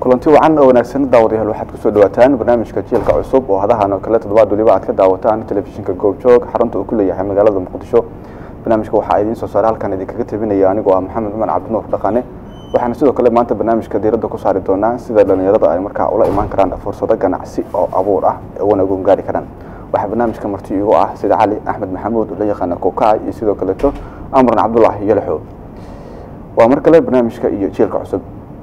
kulanti wacan oo wanaagsan daawadayaal waxaad kusoo dhawaataan barnaamijka jiilka cusub oo hadahan oo kale toddobaad waliba aad ka daawataan telefishinka goobjoog xarunta uu ku leeyahay magaalada muqdisho barnaamijka waxaa idiin soo saare halkan idinkaga tabinaya anigoo ah maxamed cumar cabdinuur dhaqane waxaana sidoo kale maanta barnaamijka diiradda ku saari doonaa sida dhalinyarada ay markaa ula imaan karaan fursado ganacsi oo abuur ah wana ugu gaari karaan waxaa barnaamijka marti igu ah sida cali axmed maxamuud oo la yaqaana kokaay iyo sidoo kaleeto amran cabdulaahi yalaxo waa mar kale barnaamijka iyo jiilka cusub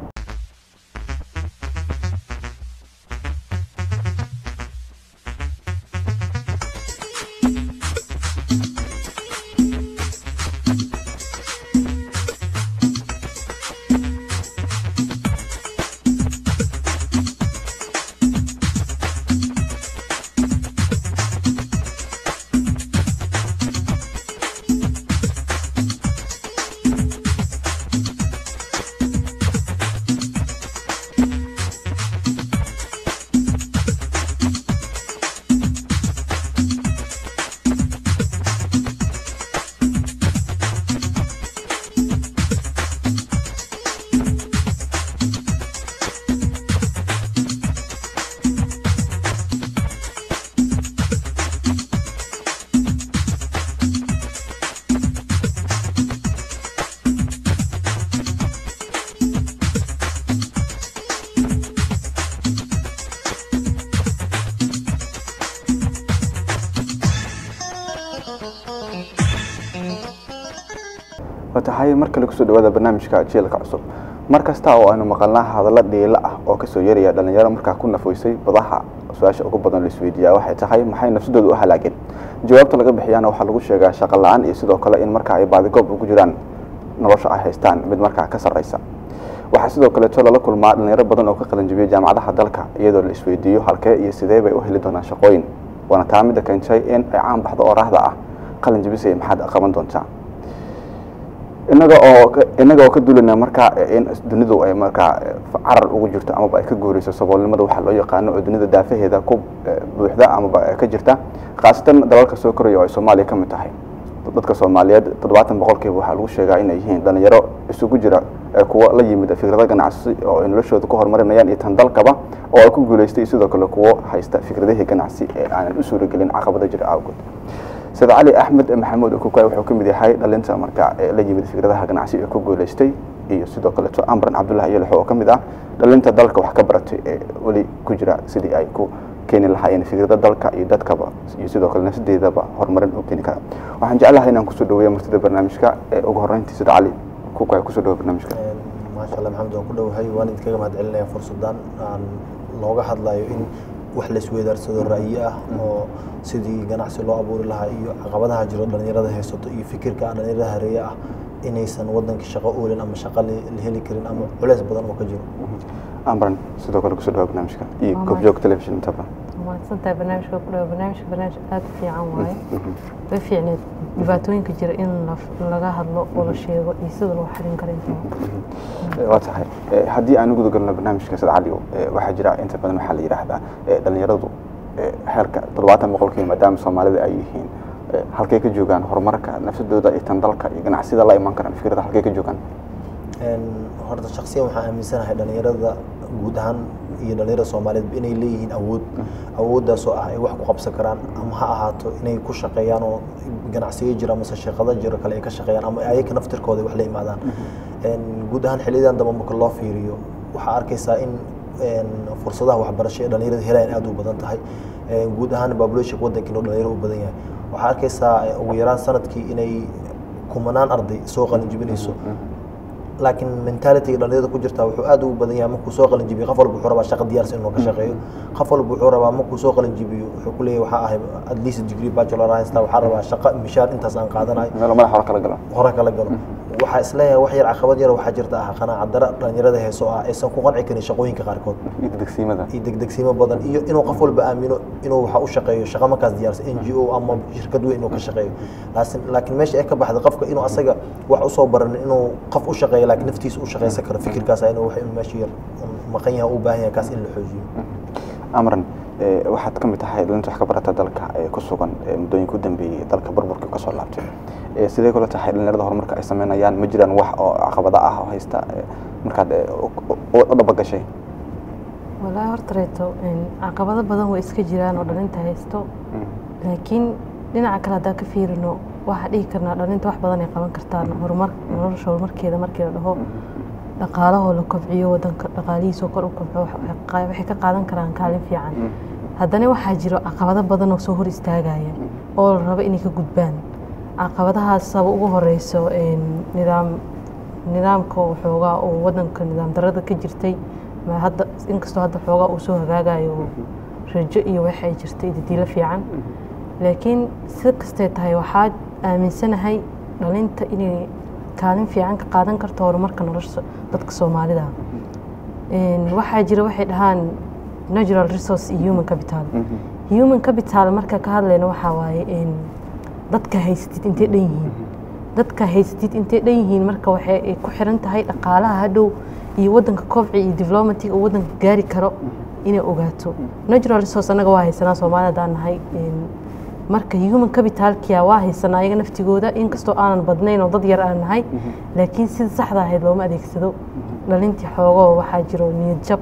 tahay mar kale kusoo dhawaada barnaamijka jiilka cusub mar kasta oo aynu maqalnaa hadallo dhiilo ah oo kasoo yaraya dhalinyaro markaa ku nafoysay badaha su-aasha ugu badan laisweydiiyaa waxay tahay maxay nafsadooda u halaageen jawaabta laga bixiyaana waxaa lagu sheegaa shaqo la-aan iyo sidoo kale in markaa ay baadigoob ugu jiraan nolosha ay haystaan mid markaa ka sarreysa waxaa sidoo kaleeto lala kulmaa dhalinyaro badan oo ka qalanjibiyay jaamacadaha dalka iyadoo la isweydiiyo halkee iyo sidee bay u heli doonaan shaqooyin waana taa midda keentay in ay caan baxdo oo raahda ah qalanjibisay maxaad qaban doontaa inaga oo inaga oo ka duulana markaa in dunidu ay markaa carar ugu jirto amaba ay ka guureyso saboolnimada waxaa loo yaqaano oo dunida daafaheeda ku buuxda amaba ka jirta khaasatan dalalka soo koraya oo ay soomaaliya ka mid tahay dadka soomaaliyeed toddobaatan boqolkiiba waxaa lagu sheegaa inay yihiin dhalinyaro isugu jira kuwo la yimid fikrado ganacsi oo ay noloshooda ku horumarinayaan iyo tan dalkaba oo ay ku guuleystay sidoo kale kuwo haysta fikradihii ganacsi ee aanan u suuragelin caqabada jira awgood sida cali axmed maxamuud okukaay wuxuu ka mid yahay dhalinta markaa la yimid fikradaha ganacsi ee ku guuleystay iyo sidoo kaleeto amran cabdullahi yalaxo oo ka mid ah dhalinta dalka wax ka baratay ee weli ku jira sidii ay ku keeni lahaayeen fikrada dalka iyo dadkaba iyo sidoo kale nafsadeedaba horumarin u keeni kara waxaan jeclahay inaan kusoo dhaweeya martida barnaamijka ee ugu horreyntii sida cali kukaay kusoo dhaweya barnaamijka maasha allah maxamed waan ku dhowahay waan idinkaga mahad celinaya fursadan aan looga hadlayo in wax la isweydaarsado ra'yi ah oo sidii ganacsi loo abuuri lahaa iyo caqabadaha jiro dhalinyarada haysato iyo fikirka aan dhalinyarada hareeye ah inaysan wadanka shaqo oolin ama shaqo la heli karin ama culeys badan oo ka jiro amran sidoo kale kusoo dhawa barnaamijka iyo goobjoog television intaba mahadsantahay barnaamijka ku dhawa barnaamijka barnaamij aada u fiican waaye way fiicneed dhibaatooyinka jira in laga hadlo oo la sheego iyo sida loo xalin karo intaba waa tahay haddii aan uguda galno barnaamijka sad cali waxaa jira inta badan waxaa la yidhaahdaa dhalinyaradu heerka toddobaatan boqolkiiba maadaama soomaalida ay yihiin halkay ka joogaan horumarka nafsadooda iyo tan dalka iyo ganacsida la iman karaan fikrada halkay ka joogaan horta shaksiyan waxaan aaminsanahay dhalinyarada guud ahaan iyo dhalinyarada soomaaliyeed inay leeyihiin awood awooddaasoo ah ay wax ku qabsan karaan ama ha ahaato inay ku shaqeeyaan oo ganacsiyo jira amase shaqado jiro kale ay ka shaqeeyaan ama ayaga naftirkooda wax la imaadaan guud ahaan xiliyadan dambe marka loo fiiriyo waxaa arkaysaa in fursadaha waxbarasho ee dhalinyarada helayaan aad u badan tahay guud ahaan population wadankiina dhalinyaro u badan yahay waxaa arkaysaa ugu yaraan sanadkii inay kumanaan arday soo qalin jibinayso laakiin mentalityga dhalinyarada ku jirta wuxuu aad ugu badan yahay markuu soo qalin jibiyo qof walba wuxuu rabaa shaqo diyaarsan inuu ka shaqeeyo qof walba wuxuu rabaa markuu soo qalin jibiyo wuxuu ku leeyahay waxaa ahay at least degree bachelor haystaa waxaa rabaa shaqo mishaar intaas aan qaadanayo meel madax hore kala galo hore kala galo waxaa isleeyahay wax yar caqabad yar waxaa jirta ah qanaaca dara dhalinyarada heeso ah aysan ku qanci karin shaqooyinka qaarkood iyo degsiimada iyo degdegsiimo badan iyo inuu qof walba aamino inuu waxa u shaqeeyo shaqo markaas diyaarsan n g o ama shirkad weyn inuu ka shaqeeyo laakiin meesha ay ka baxda qofka inuu asaga wax usoo baranin inuu qof u shaqeeyo laakiin naftiisa u shaqeysan karo fikirkaas inuu wax inuu meesha yar maqan yahay u baahan yahay kaas in la xoojiyo amran waxaad ka mid tahay dhalinta wax ka barata dalka ee ku sugan muddooyinka u dambeeyey dalka burburkii kasoo laabtay sidee kula tahay dhalinyarada horumarka ay sameynayaan ma jiraan wax oo caqabada ah oo haysta markaad u dhabagashay walaahi horta reeto een, caqabado badan way iska jiraan oo dhalinta haysto laakiin dhinaca kale haddaan ka fiirino waxaa dhihi karnaa dhalinta wax badan ay qaban kartaan horumar nolosha horumarkeeda markii la dhaho dhaqaalahoo la kobciyo wadanka dhaqaalihiisoo kor u kobco wax- waxay qa- waxay ka qaadan karaan kaalin fiican haddana waxaa jiro caqabado badan oo soo hor istaagaya oo la rabo inay ka gudbaan caqabadahaas saba ugu horeyso een, nidaam nidaamka oo xoogaa oo wadanka nidaam darada ka jirtay ma hadda inkastoo hadda xoogaa uu soo hagaagayo oo rajo iyo waxay jirtay dadiilo fiican laakiin si kastay tahay waxaa aaminsanahay dhalinta inay kaalin fiican ka qaadan karto horumarka nolosha dadka soomaalida Een, waxaa jira waxay dhahaan natural resource iyo human capital human capital marka ka hadlayno waxaa waaye een, dadka haysatid intay dhan yihiin dadka haysatid intay dhan yihiin marka waxay ay ku xiran tahay dhaqaalaha hadhow iyo wadanka kobci iyo developmentiga uu wadanka gaari karo inay ogaato natural resource annaga waa haysanaa soomaalida haddaan nahay Een, marka human capitalkia waa haysanaa iyaga naftigooda inkastoo aanan badnayn oo dad yar aan nahay laakiin sida saxda ahayd looma adeegsado dhalintii xoogoo waxaa jiro niyad jab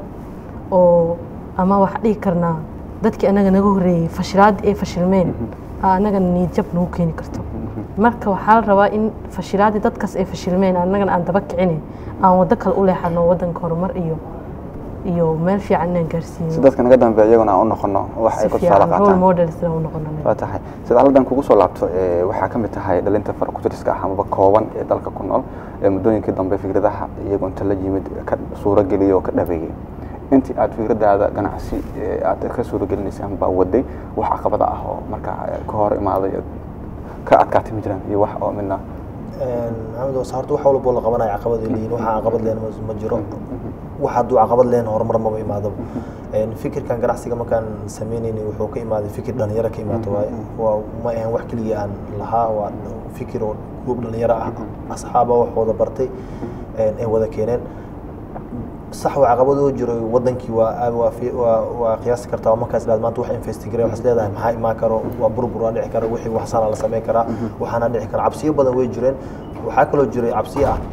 oo ama wax dhihi karnaa dadkii annaga naga horreeyey fashilaadii ay fashilmeen aa annagana niyad jab nagu keeni karto marka waxaa la rabaa in fashilaadii dadkaas ay fashilmeen annagana aan daba kicine aan waddo kale u leexano waddanka horumar iyo iyo meel fiican inaan si gaarsiino dadka naga dambeeya iyaguna aan u noqono wax ay si ku tusaale fiican role qaataan models inaan u noqono waa tahay sida aladan kugu soo laabto ee, waxaa ka mid tahay dhalinta farakutiriska ah amaba kooban ee dalka ku nool ee muddooyinkii dambe fikradaha iyagoo inta la yimid ka suurogeliya oo ka dhabeeyey intii aad fikradaada ganacsi ee, aad ka suurogelinaysay amaba waday wax caqabada ah oo markaa eh, ka hor imaaday oo ka adkaatay ma jiraan iyo wax oo midna maxamed was horta wax walbo la qabanayo caqabad ay leeyihin waxa caqabad leen ma jiro wax hadduu caqabad leen horumar maba imaadaba Een, fikirkan ganacsiga markaan sameynaynay wuxuu ka imaaday fikir dhalinyaro ka imaata waaye waa ma ahan wax keligii aan lahaa waa fikir oo gruub dhalinyaro ah asxaaba wax wada bartay een, ay wada keeneen sax waa caqabad oo jiro wadankii waa aad waa fi- waa waa qiyaasi kartaa markaas ilaad maanta wax investigare waxaad leedahay maxaa imaan karo waa burbur waa dhici kara wixii waxsaana la sameyn karaa waxaana dhici kara cabsiyo badan way jireen waxaa kaloo jiray cabsiyo ah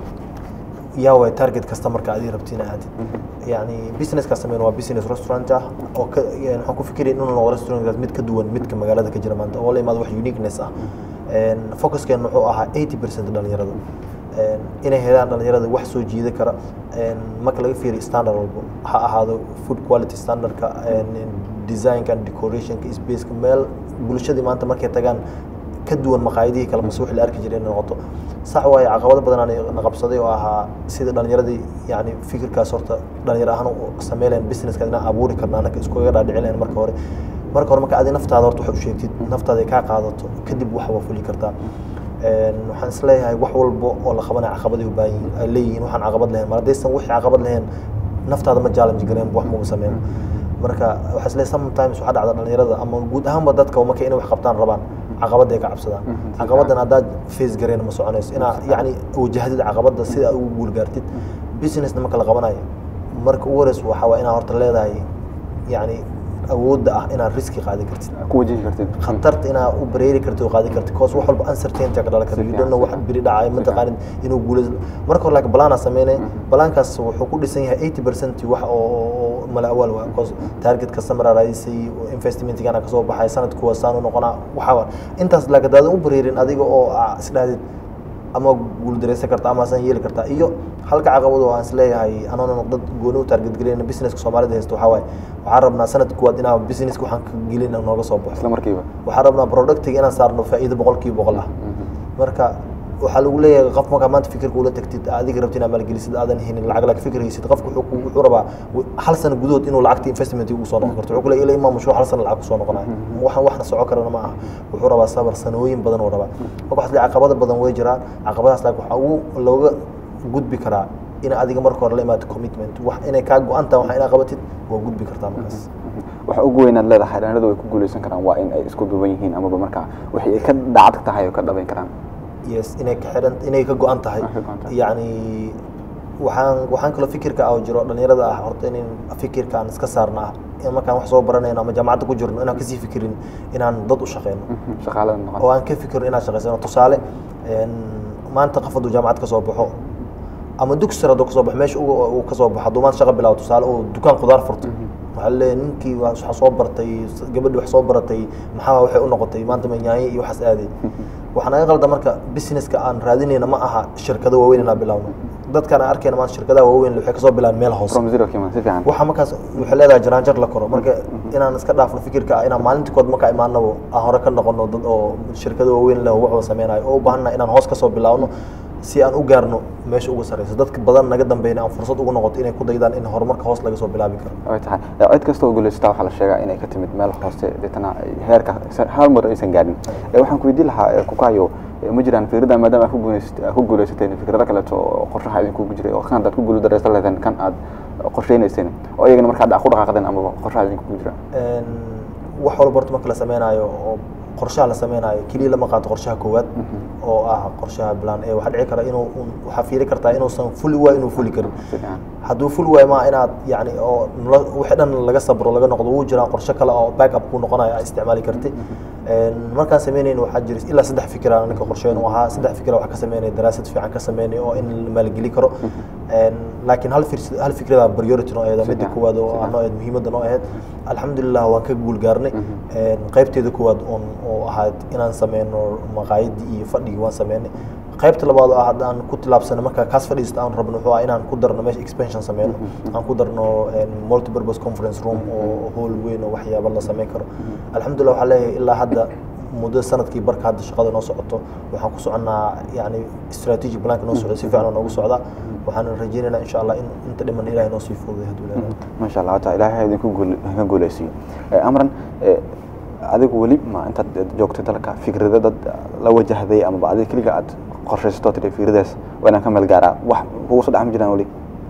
yaa way target customerka adii rabtiin aadid yani businesska sameyn waa business restaurant ah oo ka yani waxaan ku fikiraya inuu noqdo restaurantkaas mid ka duwan midka magaalada ka jira maanta oo la imaado wax uniqueness ah Een, focuskeena wuxuu ahaa 80 percent dhalinyarada Een, inay helaan dhalinyarada wax soo jiida kara Een, marka laga fiiriyo standard walbo ha ahaado food quality standardka een, designka and decorationka spaceka meel bulshadii maanta markay tagaan ka duwan maqaayadihii kale mase wixii la arki jiray inay noqoto sax waaye caqabado badan aan na qabsaday oo ahaa sida dhalinyaradii yani fikirkaas horta dhalinyaro ahaan u sameylayan businesska inaan abuuri karna anaka iskuga dhaadhici lahayn marka hore marka hore marka adi naftaada horta wax u sheegtid naftaada ay kaa qaadato kadib wax waa fuli kartaa Een, waxaan isleeyahay wax walbo oo la qabanaya caqabaday u baahan yihiin ay leeyihiin waxaan caqabad lahayn mar haddaysan wixii caqabad lahayn naftaada ma challenge gareen wax maba sameyn marka waxaa isleeyahay sometimes waxaa dhacda dhalinyarada ama guud ahaanba dadka marka inay wax qabtaan rabaan caqabada ay ka cabsadaan caqabadan haddaad face gareen ma soconayso inaa yacni wajahdid caqabada sida aad ugu guul gaartid businessna marka la qabanayo marka ugu horeysa waxaa waa inaad horta leedahay yacni awoodda ah inaad riski qaadi kartid ku wajihi kartid khatarta inaad u bareeri kartid oo qaadi kartid cause wax walba uncertainty ka dhalan kara you don't know wax biri dhacay ma taqaanid inuu guulaysto marka hore laakiin balaan sameynay balaankaas wuxuu ku dhisan yahay 80 percent wax oo mala awaal waa cause target customer raadisay investmentigana kasoo baxay sanadku waa saan u noqonaa waxa waa intaas laakiin daadan u bareerin adiga oo aa isdhahdid ama guuldareysan karta ama san yeeli kartaa iyo halka caqabad oo aan isleeyahay anoona dad gooni u target gelina businesska soomaalida haysto waxaa waaye waxaan rabnaa sanad kuwaad inaan businesska waxaan ka gelin nooga soo baxo isla markiiba waxaan rabnaa productiga inaan saarno faa'iido boqolkiiba boqol ah marka waxaa lagu leeyahay qof markaa maanta fikirka ula tagtid adiga rabti inaad maalgelisid aadan hinin lacag laakiin fikir haysid qofku wuxuu ku- wuxuu rabaa w- hal sano gudahood inuu lacagta investment ugu soo noqon karto wuxuu ku leeyahay ilaa imaa mashruuc hal sano lacag kusoo noqonayo waxaan waxna soco karana ma aha wuxuu rabaa sabar sanooyin badan uu rabaa marka waxaa leeyahay caqabada badan way jiraan caqabadahaas laakiin waxaa ugu looga gudbi karaa in adiga marka hore la imaado commitment wax inay kaa go-an tahay waxa inaad qabatid waa gudbi kartaa markaas waxa ugu weynaad leedahay dhalinyaradu way ku guuleysan karaan waa in ay isku duuban yihiin amaba markaa wixii ay ka dhacad tahay oo ka dhabayn karaan yes inay ka xiran inay ka go-an tahay Ay ka go'an tahay. yacni waxaan waxaan kaloo fikirka ah oo jiro dhalinyarada ah horta in fikirkaan iska saarna ah in markaan wax soo baranayno ama jaamacadda ku jirno inaan kasii fikirin inaan dad u shaqeyno shaqaalada noqon oo aan ka fikirno inaan shaqeysano tusaale een, maanta qof hadduu jaamacad ka soo baxo ama dugsi sare hadduu kasoo baxo meesha uga uu kasoo baxo hadduu maanta shaqa bilaabo tusaale uu dukaan khudaar furto waxaa leeyahay ninkii waa- waxa soo bartay gabadhi wax soo baratay maxaa waxay u noqotay maanta ma nyaanyo iyo waxaas aaday waxaa naga qalda marka businesska aan raadinayna ma aha shirkado waaweyn inaan bilaawno dadkaan aan arkayna maanta shirkadaha waaweyn waxay kasoo bilaabeen meel hoose from zero kiman si fiican waxa markaas waxay leedahay jaraanjar la koro marka inaan iska dhaafno fikirka ah inaan maalintii kood marka imaanabo aan hore ka noqono dad oo shirkado waaweyn leh oo wax wada sameynayo oo u baahannahay inaan hoos kasoo bilaawno si aan u gaarno meesha ugu sareyso dadka badan naga dambeeyna aan fursad ugu noqoto inay ku daydaan in horumarka hoos laga soo bilaabi karo way tahay Eh, cid kasta oo guuleysata waxaa la sheegaa inay ka timid meel hoose deetana ay heerka hal mar aysan gaadhin Eh, waxaan ku weydiin lahaa eh, kukayo eh, ma jiraan fikrada maadaama aad ku guuleysat- aad ku guuleysateen fikrado kaleeto oo qorshaha idinkugu jiray oo kan haddaad ku guul dareysan lahaydeen kan aad qorsheynayseen oo iyagana marka hadda aad ku dhaqaaqdeen amaba qorshaha idinkugu jira Een, wax walba horta marka la sameynayo oo qorshaha la sameynayo keliya lama qaato qorshaha koowaad oo ah qorshaha plan ee waxaa dhici kara inuu un- waxaa fiiri kartaa inuusan fuli waa inuu fuli karin si fiican hadduu ful waayo maa inaad yani oo nolo- wixii dhan laga sabro laga noqdo wuu jiraan qorshe kale oo backup ku noqonayo aad isticmaali karti Een, markaan sameynayna waxaa jira ilaa saddex fikir aan ninka qorsheyn u ahaa saddex fikir wax ka sameynay daraasad fiican ka sameynay oo in la maalgeli karo Een, laakiin hal fir- hal fikrada priority noo aheed midda Sidaan, koowaad oo sidaan. aan noo aheed muhiimadda noo aheyd alxamdulilah waan ka guul gaarnay Een, qaybteeda koowaad oon oo ahayd inaan sameyno maqaayadii iyo fadhigii waan sameynay qaybta labaad oo ah hadda aan ku tilaabsano marka kaas fadhiista aan rabno wuxuu ah inaan ku darno meesha expansion sameyno aan ku darno een, multipurpose conference room oo hall weyn oo waxyaaba la sameyn karo alxamdulilah waxaa leeyahay ilaa hadda muddo sanadkii barka hadda shaqada noo socoto waxaan ku soconnaa yani strategic planka noo socda si fiican oo noogu socdaa waxaan rajeynaynaa insha allah in inta dhiman ilahay noo sii fududay hadduu leeyahay maasha allah wata ilaahay ha idinku guul ka guuleysiiyo Eh, amran eh, adigu weli ma intaad joogtay dalka fikrada dad la wajahday amaba adiga keliga aad qorshaysato tiri fikradaas waa inaan ka meel gaaraa wax kugu soo dhexmi jiraan weli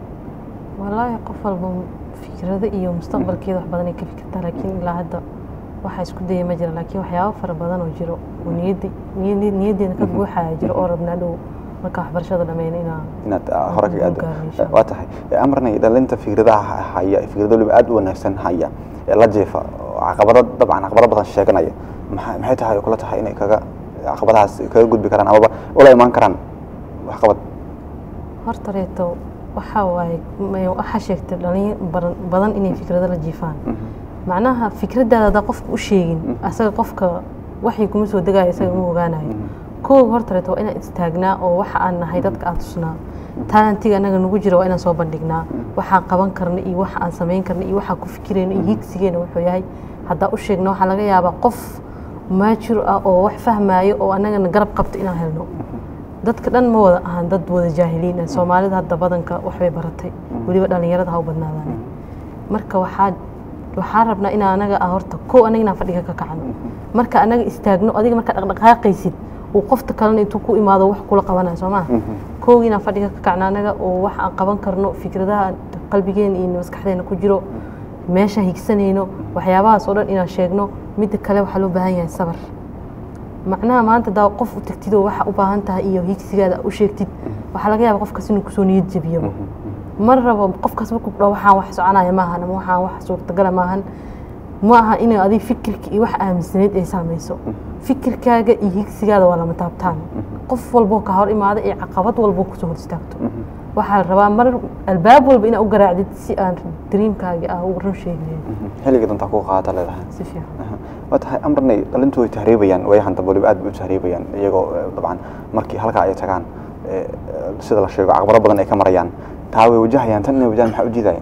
wallaahi qof walba fikrado iyo mustaqbalkeeda wax badan ay ka fikirtaa laakiin ilaa hadda waxa isku daya ma jira laakiin waxyaabo fara badan oo jiro oo niyaddi niyaddi niyaddeena ka guuxaya jiro oo rabnaa dhow marka waxbarashada dhameyna inaa inaad ah, hore kaga Guul gaarno, insha aado waa tahay Eh, amranay dhalinta fikradaha haya fikrado waliba aad u wanaagsan haya ee la jeefa oo caqabado dabcan caqabado badan sheeganaya maxay maxay tahay oo kula tahay inay kaga caqabadahaas kaga gudbi karaan amaba ula imaan karaan waxqabad horta reeto waxaa waaye ma- waxaa sheegtay dhalin badan badan inay fikrado la jiifaan macnaha fikradaada haddaa qofka u sheegin asaga qofka waxay kuma soo degayo isaga ma ogaanayo kow horta reeto waa inaan istaagnaa oo waxa aan nahay dadka aan tusnaa talantiga anaga nagu jira waa inaan soo bandhignaa waxaan qaban karna iyo waxa aan samayn karna iyo waxaan ku fikirayna iyo higsigeena wuxuu yahay haddaa u sheegna waxaa laga yaabaa qof maajir ah oo wax fahmaayo oo anagana garab qabto inaan helno dadka dhan ma wada ahan dad wada jaahiliin ah soomaalida hadda badanka waxbay baratay weliba dhalinyarada ha u badnaadaan marka waxaa waxaa rabnaa in anaga ah horta kow anaga inaan fadhiga ka kacno marka anaga istaagno adiga markaa dhaqdhaqaaqaysid uu qofta kalena intuu ku imaado wax kula qabanayo soo maa kow inaan fadhiga ka kacno anaga oo wax aan qaban karno fikradaha qalbigeena iyo maskaxdeena ku jiro meeshaan higsanayno waxyaabahaas oo dhan inaan sheegno midda kale waxaa loo baahan yahay sabar macnaha maanta daa qof u tagtid oo waxa u baahan tahay iyo higsigaada u sheegtid waxaa laga yaaba qofkaas inuu kusoo niyad jabiyaba ma rabo qofkaas markuu dhaho waxaan wax soconaya maahan ama waxaan wax suurtagala maahan ma aha inay adiga fikirka iyo wax aaminsaneyd ay saamayso fikirkaaga iyo higsigaada waa lama taabtaan qof walboo ka hor imaada iyo caqabad walboo kusoo hor istaagto waxaa la rabaa mar albaab walba inaad u garaacdid si aan dreamkaaga ah u run sheegnayn xilliga dantaa ku qaata leedahay si fiican waa tahay amranay dhalintu way tahriibayaan waayahan dambe waliba aad bay u tahriibayaan iyagoo eh, dabcan markii halkaa ay tagaan eh, eh, sida la sheego caqabado badan ay ka marayaan taa way wajahayaan tan inay wajahan maxaa u diidaya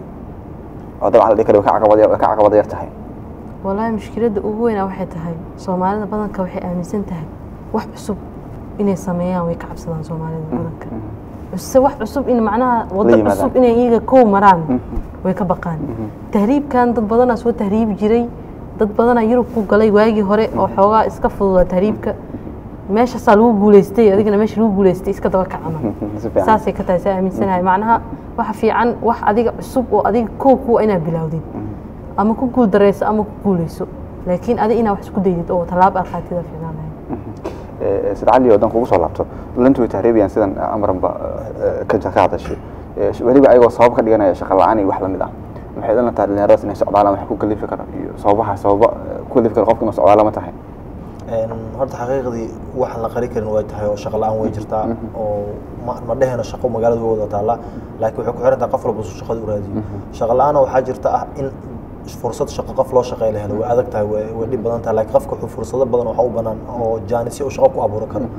oo dabcan la dhihi kara way ka caqabad way ka caqabad yar tahay walaahi mushkiladda ugu weynaa waxay tahay soomaalida badanka waxay aaminsan tahay wax cusub inay sameeyaan way ka cabsadaan soomaalida badanka cuse wax cusub in macnaha waddo yimaadaan. cusub inay iyaga kow maraan way ka baqaan tahriibkan dad badanaa soo tahriibi jiray dad badanaa yurub ku galay waagii hore oo xoogaa iska fududa tahriibka meeshaasaa lagu guuleystay adigana meesha lagu guuleystay iska daba kacama si fiican saasay ka tahay saa aaminsanahay macnaha waxa fiican wax adiga cusub oo adiga kow kuwa inaad bilowdid ama ku guul dareyso ama ku guuleyso laakiin adi inaa wax isku daydid oo tallaab aad qaatida fiicnaan lahayd Eh, sida cali oo dan kugu soo laabto dhalintu way tahriibayaan sidan eh, amranba eh, ka ka hadashay Eh, weliba ayagoo sabab ka dhiganaya shaqa la-aan iyo wax lamid ah maxay dhalan tahay dhalinyaradaas inay socdaalaan wax ku kalifi kara iyo sababaha sababa eh, ku kalifi kara qofka inuu socdaala ma tahay Een, horta xaqiiqdii waxaan la qari karin way tahay oo shaqo la-aan way jirtaa oo ma ma dheheno shaqo magaalada way wada taallaa laakiin waxay ku xiran tahay qof walba suu shaqada u raadiyo shaqo la-aana waxaa jirta ah in fursad shaqo qof loo shaqeey la helo way adag tahay way way dhib badan tahay laakiin qofka wuxuu fursado badan waxa u banaan oo jaanisyo uu shaqo ku abuuran karo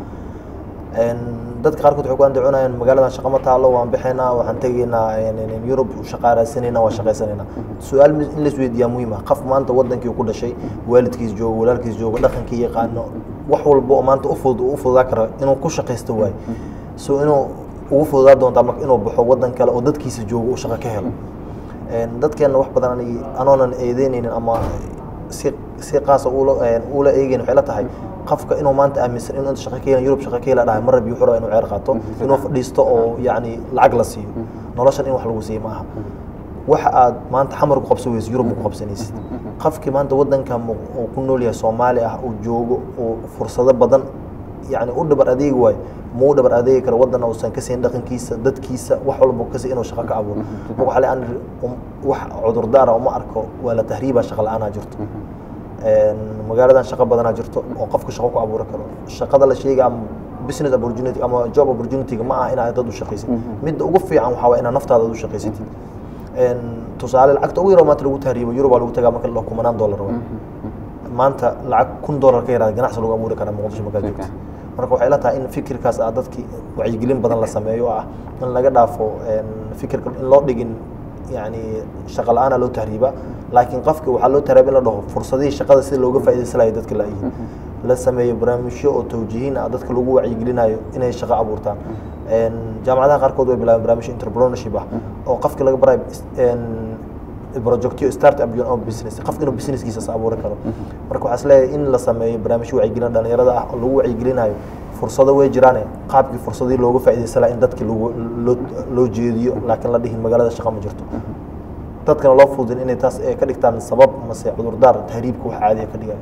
Een, dadka qaarkood waxay ku andacoonayaan magaaladan shaqo ma taalo waan bixaynaa waxaan tegaynaa een, een, een, yurub shaqaa raadsanayna waa shaqaysanaynaa su-aal mi- in la isweydiiyaa muhiim ah qof maanta wadankii ku dhashay waalidkiis joogo walaalkiis joogo dhaqankii yaqaano wax walba oo maanta u fudud uu u fududaa karo inuu ku shaqaysto waayo so inuu ugu fududaa doontaa marka inuu baxo wadan kale oo dadkiisa joogo uu shaqo ka helo Een, dadkeena wax badan ani- anoonan eedeynaynin ama si si qaasa ula een, ula eegayn waxay la tahay qofka inuu maanta aaminsan inuu inta shaqo ka helan yurub shaqo ka hela dhahay mar rabi wuxuu rabaa inuu ceer qaato inuu fadhiisto oo yacni lacag la siiyo noloshan in wax lagu siiyo ma aha waxa aad maanta xamar ku qabsan weysid yurub ma ku qabsanaysid qofkii maanta wadanka mu- uu ku nool yahay soomaali ah uu joogo uu fursado badan yani u dhabar adeegi waayo ma u dhabar adeegi karo wadan uusan ka siin dhaqankiisa dadkiisa wax walba kasi inuu shaqo ka abuuro marka waxaa le aan wax cudurdaara uma arko waa la tahriibaa shaqa la-aanaa jirto Een, magaaladan shaqo badanaa jirto oo qofka shaqo ku abuuran karo shaqada la sheega ama business opportunity ama job opportunity-ga ma aha inaad dad u shaqaysid midda ugu fiican waxaa waa inaad naftaada u shaqaysatid Een, tusaale lacagta ugu yaroo maanta lagu tahriibo yurub baa lagu tagaa marka la kumanaan dollar waa maanta lacag kun dollar ka yaraada ganacsi lagu abuuri karaa muqdisho markaa joogta marka waxay la tahay in fikirkaas ah dadki wacyigelin badan la sameeyo oo ah in laga dhaafo een, fikirka in loo dhigin yani shaqo la-aana loo tahriiba laakiin qofki waxaa loo tahriiba in la dhaho fursadihii shaqada sida looga faa'iidaysan lahay dadka laayihiin la sameeyo barnaamijyo oo tawjiihin ah dadka lagu wacyigelinayo inay shaqo abuurtaan Een, jaamacadaha qaarkood way bilaabeen barnaamijyo entrepreneurship ah oo qofki laga barayo een, projectyo start up your own business qofka inuu businesskiisa abuuran karo marka waxaa isleeyahay in la sameeyo barnaamijyo wacyigelin dhalinyarada ah oo lagu wacyigelinayo fursado way jiraane qaabkii fursadii looga faa'iidaysan lahaa in dadki lagu loo loo jeediyo laakiin la dhihin magaalada shaqo ma jirto dadkana loo fududin inay taas eh, ka dhigtaan sabab mase cudurdaar tahriibka wax caadiya ka dhigaya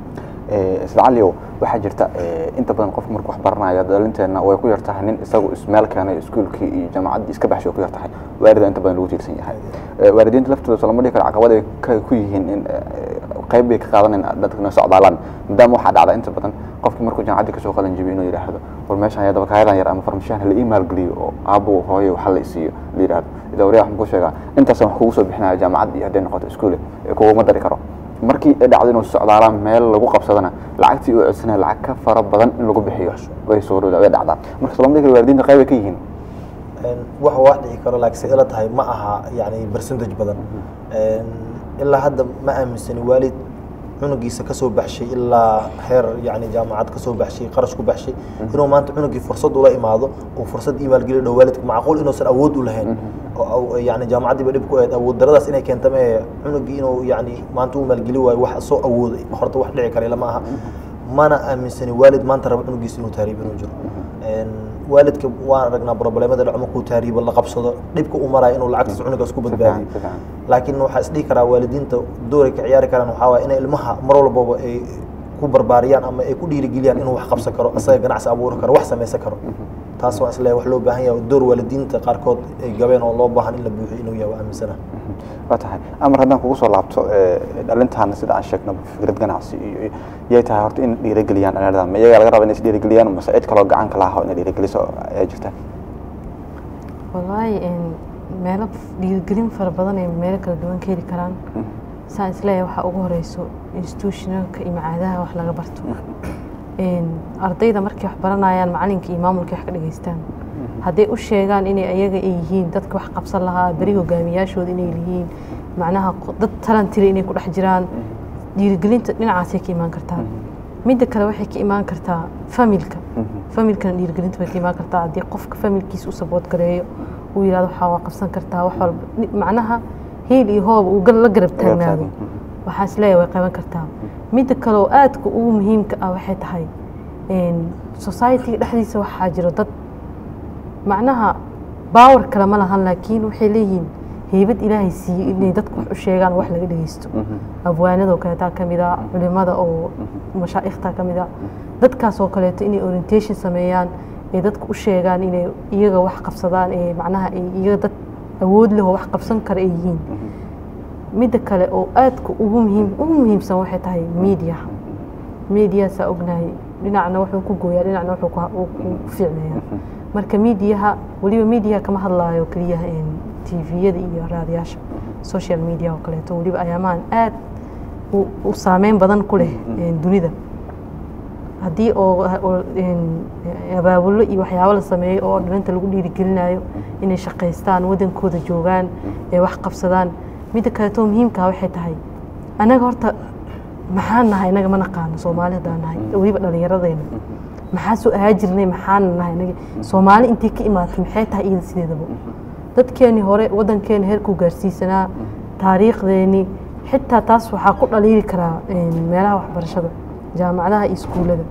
isla caliow waxaa jirta eh, inta badan qofka markuu wax baranaya dhalinteena way ku yartahay nin isagu ismeel keenay iskuulkii iyo jaamacaddii iska baxshay way ku yartahay waalida inta badan lagu tiirsan yahay Eh, waalidiinta laftooda soo lama dhihi karo caqabad ay ka ku yihiin in eh, qayb bay ka qaadanayaan dadkana socdaalaan maadaama waxaa dhacda inta badan qofkii markuu jaamacaddii kasoo qalan jibiyo inuu yidhaahdo war meeshan ayaa dabakaayadan yar ama farmashiyahan hala ii maalgeliyo oo aabbo hooye waxa la isiiyo la yidhaahdo ida waryaa waxaan kuu sheegaa intaasaan wax kugu soo bixinaya jaamacad iyo hadday noqoto iskuule ee kuguma dari karo markii ay dhacdo inuu socdaalaan meel lagu qabsadana lacagtii uu codsanaya lacag ka fara badan in lagu bixiyo way suurowda way dhacdaa marka soo lama dhihi karo waalidiinta qayb ay ka yihiin Een, wax wax dhici karo laakiin se ila tahay ma aha yani percentage badan Een, ilaa hadda ma aaminsani waalid cunugiisa kasoo baxshay ilaa heer yani jaamacad kasoo baxshay qarash ku baxshay inuu maanta cunugii fursad ula imaado uu fursad iimaalgeli dhow waalidka macquul inuusan awood u lahayn oo aw- yani jaamacaddiiba dhib ku ahayd awood daradaas inay keenta mee cunugii inuu yani maanta u maalgeli waayo wax soo awooday horta wax dhici kara lama aha mana aaminsani waalid maanta raba cunugiisa inuu tahriib inuu jiro Een, waalidka waan aragnaa problemada dhaco markuu tahriibo la qabsado dhibka u maraya inuu lacagtaas cunugaas ku badbaadiyo Si fiican. laakiin waxaa isdhihi karaa waalidiinta dooray ka ciyaari karaan waxaa waaya inay ilmaha mar walbaba ay ku barbaariyaan ama ay ku dhiirigeliyaan inuu wax qabsan karo isaga ganacsi abuuri karo wax samaysan karo taas waa isleeyahay wax loo baahan yahay door waalidiinta qaarkood ay gabeen oo loo baahan in la buuxiyo inuu yahay waa aaminsana waa tahay amar haddaan kugu soo laabto eh, dhalintaana sida aan sheegno fikrad ganacsi iyo yay tahay horta in dhiirigeliyaan dhalinyarada ma iyaga laga raba inay is dhiirigeliyaan mase cid kaloo gacan ka laha inay dhiirigeliso ayaa jirta wallaahi een, meelo dhiirigelin fara badan ay meelo kala duwan ka heli karaan saan isleeyahay waxaa ugu horeyso institutionalka iyo macaadaha wax laga barto Een, ardayda markay wax baranayaan macalinka iyo maamulka wax ka dhageystaan hadday u sheegaan inay ayaga ay yihiin dadka wax qabsan lahaa beri hogaamiyaashooda inay yihiin macnaha qo- dad talantile inay ku dhex jiraan dhiirigelinta dhinacaasay ka imaan kartaa midda kale waxay ka imaan kartaa familka familkana dhiirigelinta bay ka imaan kartaa haddii qofka familkiisa u sabood gareeyo uu yidhahdo waxaa waa qabsan kartaa wax walba Ni- macnaha hiil iyo hooba uu gal- la garab taagnaado waxaa isleeyahay way qaban kartaa midda kale oo aadka ugu muhiimka ah waxay tahay een, society-ga dhexdiisa waxaa jiro dad macnaha baawar kale ma lahan laakiin waxay leeyihiin heybad ilaahay siiyey inay dadku wax u sheegaan wax laga dhegeysto abwaanadoo kaleetaa ka mid a culimada oo mashaa'ikhta ka mid a dadkaas oo kaleeto inay orientation sameeyaan ee dadku u sheegaan inay iyaga wax qabsadaan ee macnaha ay iyaga dad awood leh oo wax qabsan kara ay yihiin midda kale oo aadka ugu muhiim ugu muhiimsan waxay tahay media mediasaa ognahay dhinacna wuxuu ku gooyaa dhinacna wuxuu ku uu ku fiicneeyaa marka mediaha weliba mediaha kama hadlaayo keliya tviyada iyo raadiyaasha social media oo kaleeto weliba ayaamahan aad u- u saameyn badan ku leh een, dunida haddii oo oo, een, abaabulo iyo waxyaabo la sameeyo oo dhalinta lagu dhiirigelinayo inay shaqaystaan wadankooda joogaan ee wax qabsadaan midda kaleeto muhiimkaa waxay tahay anaga horta maxaan nahay anaga ma naqaano soomaali haddaan nahay weliba dhallinyaradayna maxaa soo ahaa jirnay maxaan nahay anaga soomaali intay ka imaatay maxay tahay iyada sideedaba dadkeeni hore wadankeeni heerkuu gaarsiisanaa taariikhdeeni xitaa taas waxaa ku dhaliili karaa een, meelaha waxbarashada jaamacadaha iyo iskuullada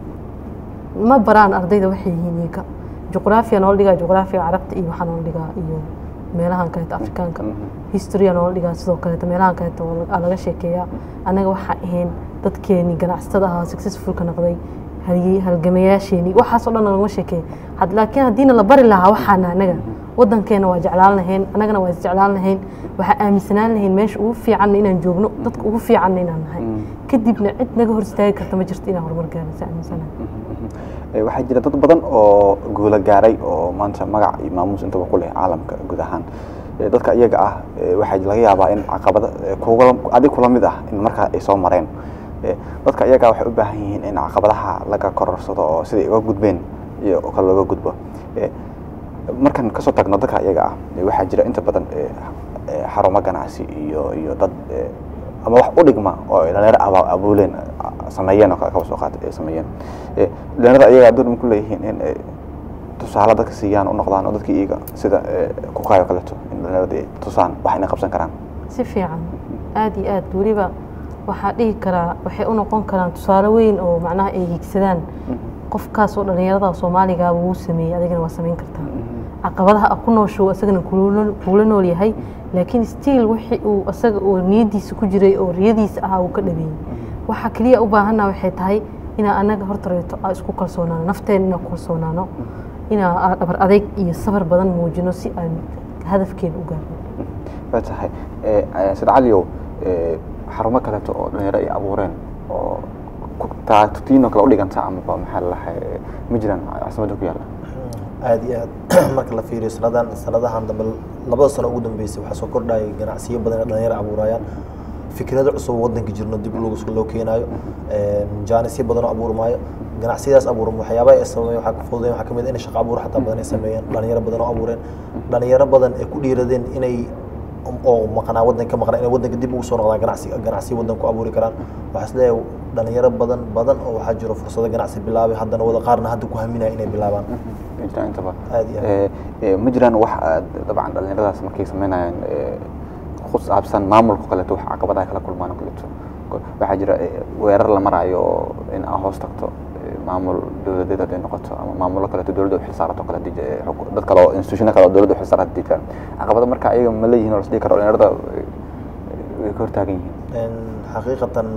ma baraan ardayda waxay yihiin iyaga juqraafiya noola dhigaa juqraafiga carabta iyo waxaa noola dhigaa iyo meelahan kaleeto afrikaanka historya noola dhigaa sidoo kaleeto meelahan kaleeto oo aa laga sheekeeyaa annaga waxaa ahayn dadkeeni ganacsatada ahaa successfulka noqday halgi- halgamayaasheeni waxaasoo dhan lagama sheekeeya had laakiin haddiina la bari lahaa waxaana annaga wadankeena waa jeclaan lahayn annagana waa isjeclaan lahayn waxaa aaminsanaan lahayn meesha ugu fiicanna inaan joogno dadka ugu fiicanna inaan nahay kadibna cid naga hor istaagi karta ma jirto inaan horumar gaarno si aaminsanahay Eh, waxaa jira dad badan oo guulo gaaray oo maanta magac iyo maamuus intaba ku leh caalamka guud ahaan Eh, dadka iyaga ah eh, waxaa laga yaabaa in caqabada eh, kuga adig kula mid ah in markaa ay soo mareen Eh, dadka iyaga waxay u baahan yihiin in caqabadaha laga kororsado oo siday uga gudbeen iyo oo kale looga gudbo Eh, markaan kasoo tagno dadka iyaga ah eh, waxaa jira inta badan eh, eh, xarumo ganacsi iyo iyo dad eh, ama wax u dhigma oo ay dhalinyaro aba- abuuleen ah, sameeyeen oo kale kaba soo qaatay ay sameeyeen Eh, dhalinyarada iyaga door ma ku leeyihiin in ay tusaale dadka siiyaan u noqdaan oo dadkii iyaga sida eh, kukayo kaleeto in dhalinyarada ay tusaan wax inay qabsan karaan si fiican aad iyo aad weliba waxaa dhihi karaa waxay u noqon karaan tusaale weyn oo macnaha ay higsadaan qofkaas oo dhallinyarada soomaaliga wuu sameeyey adigana waa samayn kartaa caqabadaha ku nooshow isagana kuula kuula nool yahay laakiin stiil wixii uu isaga oo niyadiisa ku jiray oo riyadiisa ahaa uu ka dhabeeyey waxa keliya u baahanna waxay tahay inaa anaga hortareeto aa isku kalsoonaano nafteena inaan ku kalsoonaano inaa aa dhabar adayg iyo sabar badan muujino si aan hadafkeena u gaarno waa tahay Eh, eh, sida caliyow eh, xarumo kaleeto oo dhalinyaro ay abuureen oo ku- taa tutiinoo kale u dhiganta amaba maxaa lalahay ma jiraan caasimadda ku yaalla aad iyo aad marka la fiiriyo sanadan sanadahan dambe labada sano ugu dambeysay waxaa soo kordhayay ganacsiyo badan ee dhalinyaro abuurayaan fikrado cusub oo wadanka jirno dib loogu loo keenaayo jaanisyo badan oo abuurmaayo ganacsiyadaas abuurma waxyaabaha ay sameeyeen waxaa ka fududeyn waxaa kamid ah inay shaqo abuur xataa badan ay sameeyeen dhalinyaro badan oo abuureen dhalinyaro badan ay ku dhiiradeen inay oo maqnaa wadanka ka maqnaa inay wadanka dib ugu soo noqdaan ganacsi ganacsi wadanku abuuri karaan waxaa isleeyahay dhalinyaro badan badan oo waxaa jiro fursado ganacsi bilaabay haddana wada qaarna hadda ku haminaya inay bilaabaan ma jiraan intaba Aad iyo aad. Eh, eh, ma jiraan wax aad dabcan dhalinyaradaas markay sameynayaan eh, ku saabsan maamulka kaleeto wax caqabadaha kala kulmaan oo kaleeto Ko- waxaa jira eh, weerar la maraayo oo in aa hoos tagto eh, maamul dowladeed hadday noqoto ama maamulo kaleeto dowladda u xilsaarato kale hadii je- xuk- dad kale oo institutiono kale oo dowladda u xilsaaran hadii jiraan caqabado marka ayaga ma leeyihiin oo lasdhihi karo dhalinyarada eh, way ka hortaagan yihiin Een, xaqiiqatan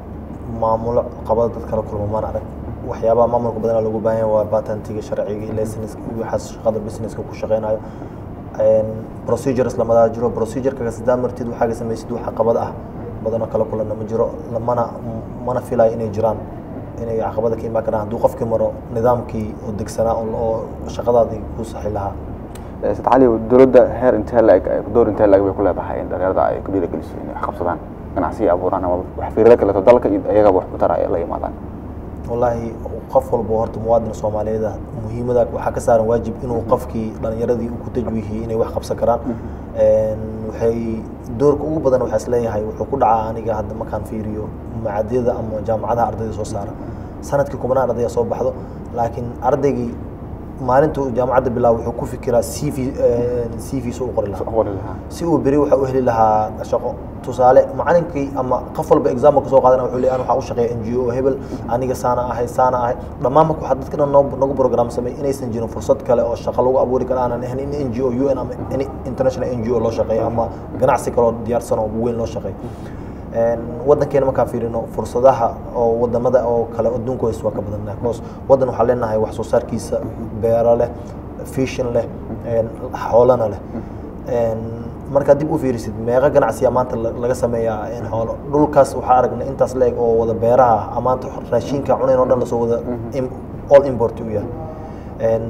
maamulo qabada dad kala kulma maan arag waxyaabaha maamulka badanaa loogu baahan yahay waa patentiga sharciga licenska iyo waxaas shaqada businesska ku shaqeynayo Een, procedures lamadaa jiro procedureka sidaa martid waxaaga samaysid wax caqabad ah badanoo kala kulanna ma jiro lamana mana filayo inay jiraan inay caqabada ka imaan karaan hadduu qofkii maro nidaamkii oo degsanaa oo oo shaqadaadii ku saxi lahaa Eh, Said cali dowladda heer intee laeg door intee laeg bay ku leedahay in dhalinyarada ay ku dhiirigeliso inay wax qabsadaan ganacsiyo abuuraan ama wax fiirada kaleeto dalka iyo iyagaba wax ku tara ay la yimaadaan wallaahi qof walba horta muwaadin soomaaliyeed ah muhiimada waxaa ka saaran waajib inuu qofkii dhalinyaradii uu ku tajwiihiyey inay wax qabsan karaan Een, waxay doorka ugu badan waxaa isleeyahay wuxuu ku dhacaa aniga hadda markaan fiiriyo macadyada ama jaamacadaha ardayda soo saara sanadkii kubanaan ardaya soo baxdo laakiin ardaygii maalinta uu jaamacadda bilaabo wuxuu ku fikiraa c v c v su u qori lahaa qori lahaa si uu beri waxa u heli lahaa shaqo tusaale macalinkii ama qof walba example kasoo qaadana wuxuu leeyahay waxaa u shaqeeya n g o hebel aniga saana ahay saana ahay dhammaan marka waxaa dadka dhan noo- nagu program samey inaysan jirin fursad kale oo shaqo lagu abuuri karo aanan ahayn in n g o u n ama any international n g o loo shaqeeyo ama ganacsi kale oo diyaarsan oo weyn loo shaqeeyo Een, wadankeena markaan fiirino fursadaha oo wadamada oo kale adduunka hoos waa ka badannahay because wadan waxaa leenahay wax soo saarkiisa beero leh fishin leh een, xoolana leh Een, markaad dib u fiirisid meeqa ganacsiya maanta la- laga sameeyaa in xoolo dhulkaas waxaa aragnay intaas la eg oo wada beeraha ah maanta raashinka cunayn oo dhan lasoo wada im- all import u yahay Een,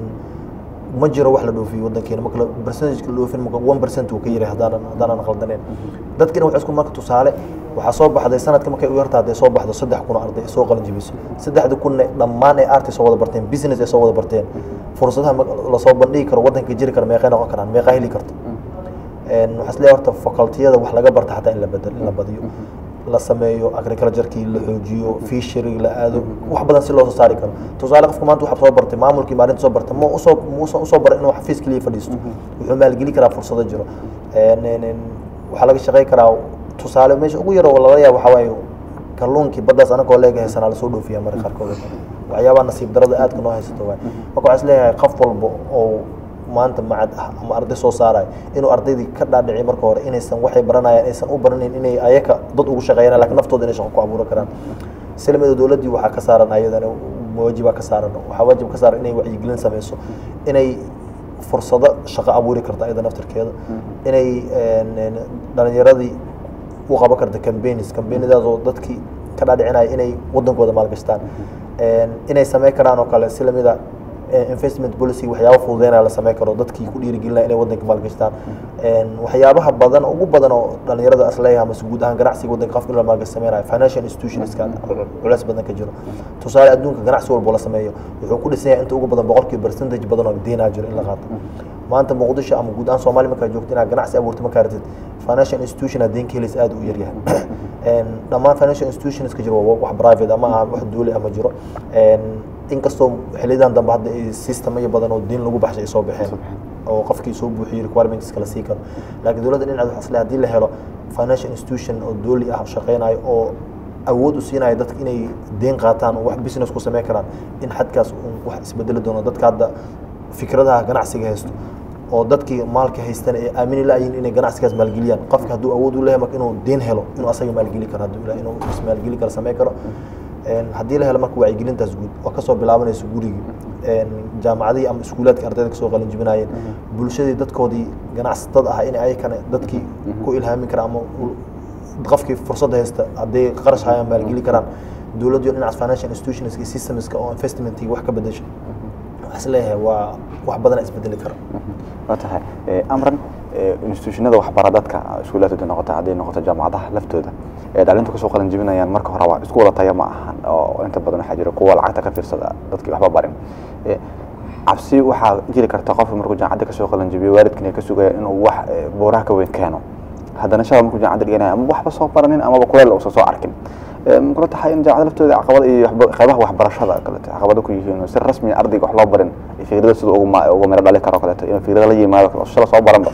ma jiro wax la dhoofiyo wadankeena marka la- percentage la dhoofin marka one percent uu ka yahay haddaanan haddaanan qaldaneen dadkina waxay isku marka tusaale waxaa soo baxday sanadka markay u yartaa hadday soo baxdo saddex kun oo arday soo qalin jabiso saddexda kunne dhammaan ay arti soo wada barteen business ay soo wada barteen fursadaha ma- lasoo bandhigi karo wadanka jiri kara meeqay noqon karaan meeqaa heli karto Een, waxaa isleeyahay horta facultiyada wax laga barta xataa in la bedel in la badiyo la sameeyo agriculturekii la xoojiyo fishery la aado wax badan si loo soo saari karo tusaale qofka maanta waxa soo bartay maamulkii maalinta soo bartay ma usoo muusan usoo baray inuu xafiis keliya fadhiisto wuxuu maalgeli karaa fursado jiro Een, een, een, waxaa laga shaqey karaa tusaale meesha ugu yar oo laga yaabo waxaa waaye kalluunkii baddaas anagoo leega haysanaa lasoo dhoofiya marka qaarkood waxyaabaha nasiib darada aadka noo haysato waay marka waxaa isleeyahay qof walba oo maanta macad ah ama arday soo saarayo inuu ardaydii ka dhaadhiciy marka hore inaysan waxay baranayaan aysan u baranayn inay ayaka dad ugu shaqeeyaan laakiin naftooda inay shaqo ku abuuran karaan silmada dowladdii waxaa ka saaran ayadana waajibaa ka saaran waxaa waajib ka saaran inay wacyigelin sameyso inay fursado shaqo abuuri karta ayada naftirkeeda inay een, een, dhalinyaradii u qaban karta campaigns campaignadaas oo dadkii ka dhaadhicinaya inay wadankooda maalgashtaan Een, inay sameyn karaan oo kale si lamida eh, investment policy waxyaaba fududeynaya la sameyn karo dadkii ku dhiirigelinaya inay wadanka maalgashtaan Een, waxyaabaha badan ugu badan oo dhalinyarada asleeyaha mase guud ahaan ganacsiga wadanka qofka in la maalgash sameynayo financial institutionska culeys badan ka jiro tusaale adduunka ganacsi walbo la sameeyo wuxuu ku dhisan yahay inta ugu badan boqolkiiba percentage badan oo deynaa jiro in la qaato maanta muqdisho ama guud ahaan soomaaliya markaa joogto inaad ganacsi abuurto markaa ratid financial institution aad deyn ka helaysa aad u yaryahay Een, dhammaan financial institutions ka jiro waa wax private ama ah wax dowli ama jiro Een, inkastoo xiliyadan dambe hadda ay systemyo badan oo deyn lagu baxshay ay soo baxeen oo qofkii soo buuxiyey requirements kala sii karo laakiin dowladda dhinaceed waxaa isleeyahay haddii la helo financial institution oo dowli ah oo shaqeynayo oo awood u siinaya dadka inay deyn qaataan oo wax business ku sameyn karaan in xadkaas uu wax isbedeli doono dadka hadda fikradaha ganacsiga haysto oo dadkii maalka haystan ay aamini la'yiin inay ganacsigaas maalgeliyaan qofka hadduu awood u leeyahay marka inuu deyn helo inuu asaga maalgeli karo hadduu ilaahay inuu ismaalgeli karo sameyn karo Een, haddii la helo marka wacyigelintaas guud oo kasoo bilaabanayso gurigii Een, jaamacadihii ama iskuulaadka ardayda kasoo qalin jibinayeen bulshadii dadkoodii ganacsatada ah in ayakana dadkii ku ilhaamin kara ama u- qofkii fursad haysta hadday qarash hayaan maalgeli karaan dowladdu dhinacaas financial institutions iyo systemska oo investmentii wax ka bedesha waxaa is leeyahay waa wax badana isbedeli kara waa tahay Eh, amran eh, institutionada waxbara dadka iskuulaadka hadday noqoto hadday noqoto jaamacadaha laftooda ee dhalinta kasoo qalin jebinayaan marka hore waa isku wada taya ma ahan oo inta badan waxaa jira kuwa lacagta ka fiirsada dadkii waxba barin Eh, cabsi waxaa jiri karta qofka markuu jaamacadda kasoo qalin jebiyo waalidkina ka sugaya inuu wax eh, buuraha ka weyn keeno haddana shalay markuu jaamacadda dhiganaya ama waxba soo baranin amaba kuleel uusan soo arkin Eh, ma kula tahay in jaamacada laftooda caqabada iyo waxba- qaybaha waxbarashada kaleeto caqabado ku yihiin oo si rasmi ah ardayga wax loo barin iyo fikrada sida ugu ma- ugu miro dhali karo kaleeto inuu fikrada la yimaado kale oo shala soo baranba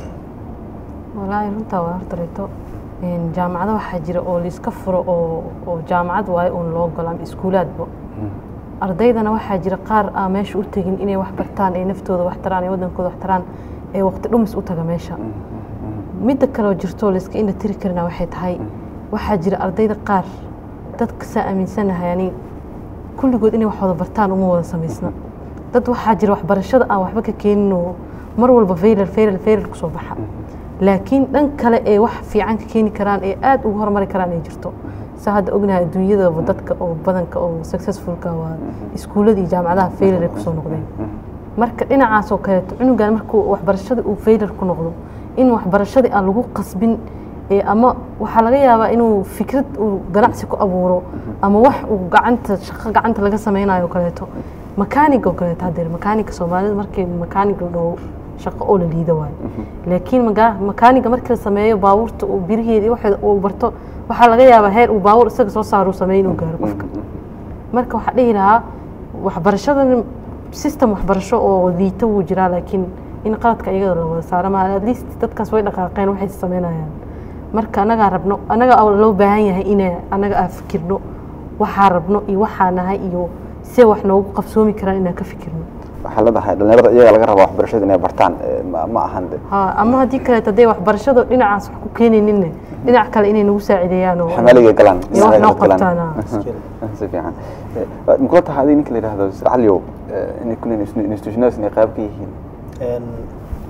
walaahi runtaa waa horta reeto Een, jaamacado waxaa jira oo laiska furo oo oo jaamacad waayo uun loo galo ama iskuulaadba ardaydana waxaa jira qaar aan meesha u tegin inay wax bartaan ay naftooda wax taraan ay wadankooda wax taraan ee waqti dhumis u taga meesha midda kale oo jirto layska indha tiri karina waxay tahay waxaa jira ardayda qaar dadka saa aaminsanahay yani kulligood inay wax wada bartaan uma wada samaysna dad waxaa jira waxbarashada aan waxba ka keenin oo mar walba faylar faylar faylar kusoo baxa laakiin dhan kale ee wax fiican ka keeni karaan ee aad ugu horumari karaan ay jirto saa hadda ognahay adduunyadaba dadka oo badanka oo successfulka waa iskuullada iyo jaamacadaha faylar ay kusoo noqdeen marka dhinacaas oo kaleeto cunugan markuu waxbarashada uu faylar ku noqdo in waxbarashadii aan lagu qasbin ee ama waxaa laga yaabaa inuu fikrad uu ganacsi ku abuuro ama wax uu gacanta shaqo gacanta laga sameynayo oo kaleeto makaaniga oo kaleeto hadeer makaaniga soomaalida markii makaaniga la dhaho shaqo oo la liida waayo laakiin maga- makaaniga markii la sameeyo baabuurta uu biriheeda iyo waxeeda uu barto waxaa laga yaabaa heer uu baabuur isaga soo saaro uu sameeyo inuu gaaro qofka marka waxaa dhihi lahaa waxbarashadan system waxbarasho oo liita wuu jiraa laakiin in qaladka iyagada la wada saaro ma at least dadkaas way dhaqaaqeen waxay sameynayaan marka anagaa rabno anaga loo baahan yahay ina anaga aan fikirno waxaa rabno iyo waxaa nahay iyo see wax noogu qabsoomi karaan inaan ka fikirno waxaa leedahay dhalinyarada iyaga laga rabaa waxbarashada inay bartaan eh, ma ma ahan de ha ama haddii kaleeto hadday waxbarashada dhinacaas wax ku keenayninne dhinac kale inay nagu saacideeyaan oo xamaaliga galaan iyo wax noo galaan. qabtaan ah. si fiican Eh, ma kula tahay adiga ninka la yidhaahdo caliyow eh, inay kulli institutionadaas inay qayb ka yihiin Een,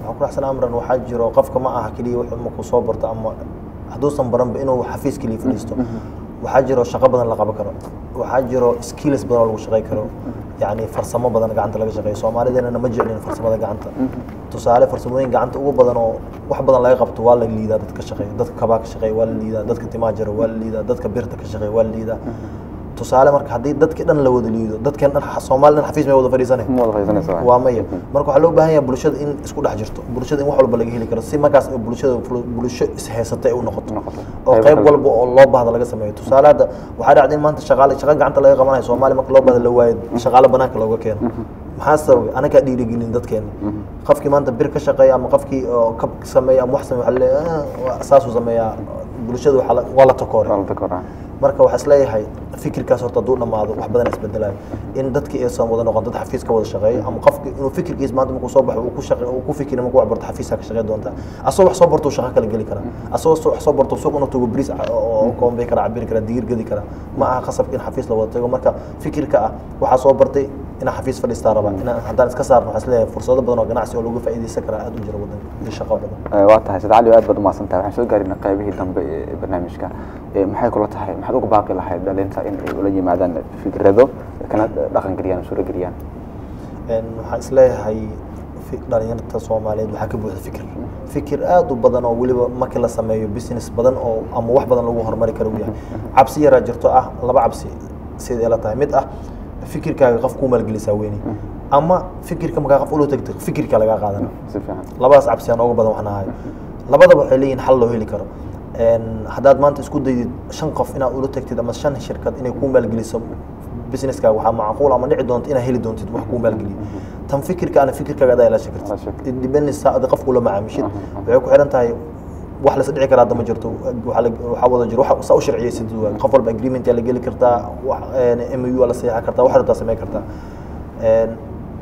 waxaan ku raxsan amran waxaa jiro qofka ma aha keliya wuxuu markuu soo barto ama hadduusan baranba inuu xafiis keliya fadhiisto waxaa jiro shaqo badan la qaban karo waxaa jiro skills badan oo lagu shaqey karo yacni farsamo badan gacanta laga shaqeeyo soomaalideenana ma jeclin farsamada gacanta tusaale farsamooyin gacanta ugu badan oo wax badan laga qabto waa la liidaa dadka shaqeeya dadka kabaa ka shaqeeya waa la liidaa dadka timaa jara waa la liidaa dadka birta ka shaqeeya waa la liidaa tusaale marka haddii dadkii dhan la wada liido dadkan dhan soomaali dhan xafiis may wada fadhiisanay ma wada fadhiisanaysa waay. waa maya marka waxaa loo baahan yahay bulshada in isku dhex jirto bulshada in wax walba laga heli karo si markaas ay bulshada bulsho ishaysata ay u noqoto Noqoto. oo Qaybo qayb kala walba oo loo baahda laga sameeyo tusaale hadda waxaa dhacday in maanta shaqaale shaqo gacanta laga qabanayo soomaaliya marka loo baahda la waayo shaqaale banaanka looga keeno maxaa sababay anagaa dhiirigelin dadkeena qofkii maanta bir ka shaqeeya ama qofkii oo kab sameeya ama wax sameeya waxaa leeyahay "Ah, saasuu sameeyaa bulshada waxaa la- waa la takoore Waa la takoraa. marka waxaa isleeyahay fikirkaas horta hadduu dhammaado wax badan isbedelayo in dadkii aysan wada noqon dad xafiis ka wada shaqeeya ama qofki inuu fikirkiis maanta markuu soo baxo uu ku shaqe uu ku fikiri markuu wax barto xafiisaa ka shaqey doontaa asagoo wax soo barto uu shaqo kala geli karaa asagoo soo- wax soo barto suuq inuu tago bris oo koombay kara cabiri kara digir gedi kara ma aha qasabka in xafiis la wada tago marka fikirka ah waxaa soo bartay inaan xafiis fadhiistaa rabaa inaan haddaan iska saarno waxaa isleeyahay fursado badan oo ganacsi oo lagu faa'iidaysan karaa aad u jira wadanka iyo shaqo badan Eh, waa tahay sad cali aad baad umahadsan tahay waxaan soo gaarina qaybihii dambe ee barnaamijka Eh, maxay kula tahay maxaad uga baaqi lahayd dhalinta in ay ula yimaadaan fikrado kana dhaqan geliyaan suuro geliyaan Een, waxaan isleeyahay fi- dhalinyarta soomaaliyeed waxaa ka buuxda fikir fikir aad u badan oo weliba markii la sameeyo business badan oo ama wax badan lagu horumari karo uu yahay cabsi yaraa jirto ah laba cabsi sida ila tahay mid ah fikirkaaga qof kuu maalgelisaa weyni ama fikirka markaa qof ula tagto fikirka lagaa qaadana si fiican labadaas cabsi aan uga badan waxna ahay labadaba waxay leeyihin xal loo heli karo Een, haddaad maanta isku daydid shan qof inaad ula tagtid ama shan shirkad inay kuu maalgeliso businesskaaga waxaa macquul ama dhici doonta inaad heli doontid wax kuu maalgeliyo tan fikirka ana fikirkaaga adaa ilaashan Ilaashan kartid kartid. independence adi qofku la macaamishid waxay ku xiran tahay wax la dhici karaa hadda ma jirto waxaa la- waxaa wada jiro waxa saa u sharciyeysid waa qof walba agreement yaa la geli kartaa wax m u la saxiixan kartaa wax rabtaa samayn kartaa Een,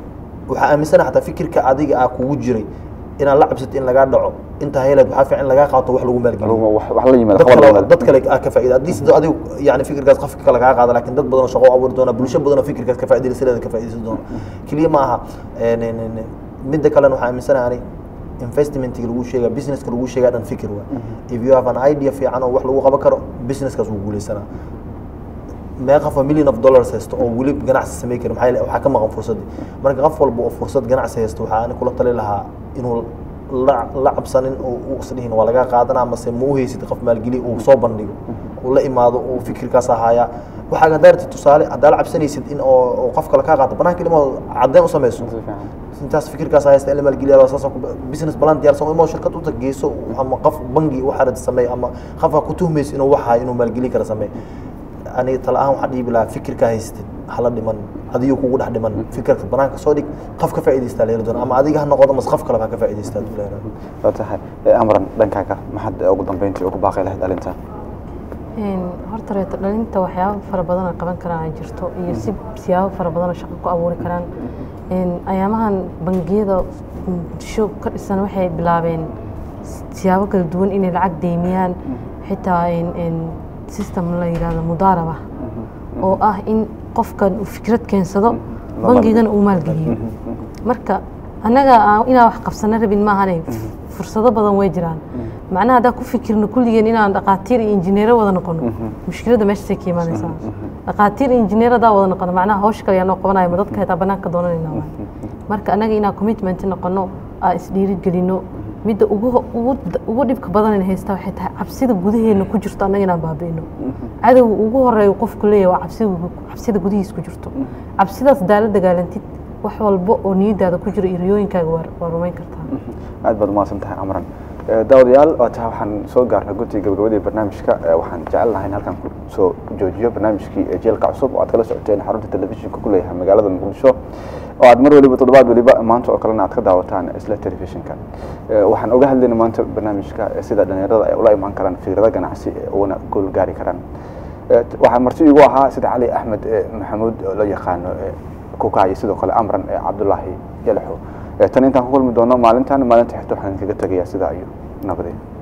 waxaa aaminsana xataa fikirka adiga ah kugu jiray inaad la cabsatid in lagaa dhaco intaa heleed waxaa fiican in lagaa qaato wax lagu maalgeliyo Lagu- wax wax la yimaada dad khabar kale la yimaada. dad kale aa ka faa'iida haddii sida adigu yani fikirkaas qofka kale kaa qaada laakiin dad badan oo shaqo u abuuri doona bulsho badan oo fikirkaas ka faa'iidaysa sideeda ka faa'iidaysan doona keliya ma aha een, een, een, midda kalena waxaa aaminsanahay ani investmentiga lagu sheega businesska lagu sheegaa dhan fikir waa if you have an idea fiican oo wax lagu qaban karo businesskaas wuu guuleysanaa mee qof million of dollars haysto oo weli ganacsi samey kari maxaa yeele waxaa ka maqan fursadii marka qof walba oo fursad ganacsi haysto waxaa ani kula tali lahaa inuu la la cabsanin oo uu isdhihin waa laga qaadanaa mase ma u haysid qof maalgeli uu soo bandhigo uu la imaado uu fikirkaas ahaaya waxaa haddaa rabtid tusaale haddaa la cabsanaysid in oo oo qof kale kaa qaato banaanka ilmo caddeyn u samayso si fiican intaas fikirkaas haysta in la maalgeliya saas business plan diyaarsan imo shirkad u tag geyso ama qof bangi waxa rabta sameey ama qof ha ku tuhmayso inuu waxa inuu maalgeli kara sameey aniga tala ahaan waxaa dhiibi lahaa fikirka haystid hala dhiman adiyo kugu dhex dhiman fikirka banaanka soo dhig qof ka faa'iidaystaa la heli doona ama adiga ha noqodo mas qof kale ha ka faa'iidaystaa duu leeyahay waa tahay Eh, amran dhankaaga maxaad ugu dambeyntii ugu baaqi lahayd dhalinta Een, horta reeto dhalinta waxyaabo fara badan oo qaban karaan ay jirto iyo si siyaabo fara badan oo shaqo ku abuuri karaan Een, ayaamahan bangiyada muqdisho ka dhisan waxay bilaabeen siyaabo kala duwan inay lacag deymiyaan xitaa een- een system la yidhahdo mudaaraba oo ah in qofkan uu fikrad keensado La bangigana uu maalgeliyo marka annaga aan- inaan wax qabsano rabin maahane fursado badan way jiraan macnaha haddaan ku fikirno kulligeen inaan dhaqaatiir iyo injineero wada noqono mushkiladda meeshaasay ka imaanaysaa dhaqaatiir iyo injineer haddaan wada noqono macnaha hawsha kale yaa noo qabanaya ma dadka xitaa banaanka doonanayna waay marka annaga inaan commitment noqono aan isdhiirigelino midda ugu ugu ugu dhibka badan in haysta waxay tahay cabsida gudaheena ku jirto annaga inaan baabi'ino cadowga ugu horeeya qofku leeyahay waa cabsida cabsida gudihiis ku jirto cabsidaas daala dagaalantid wax walba oo niyadaada ku jiro iyo riyooyinkaaga waa waa rumayn kartaa aad baad umahadsan tahay amran Eh, daawadayaal waa tahay waxaan soo gaarnay guddiga gabagabadii barnaamijka Eh, waxaan jecel lahay in halkan ku soo joojiyo barnaamijkii eh, jeelka cusub oo aad kala socoteen xarunta telefishinka ku leeyahay magaalada muqdisho oo aad mar waliba toddobaad waliba maanta oo kalena aad ka daawataan isla telefishinka Eh, waxaan oga hadlaynay maanta barnaamijka eh, sida dhalinyarada ay ula imaan karaan fikrado ganacsi eh, uguna gool gaari karaan Eh, t- waxaa marti igu ahaa sida cali axmed eh, maxamuud oo loo yaqaano eh, kuka iyo sidoo kale amran eh, cabdulaahi yalaxo Eh, tan intaan ku kulmi doono maalintan maalinta xigta waxaan kaga tegayaa sidaa iyo nabadeen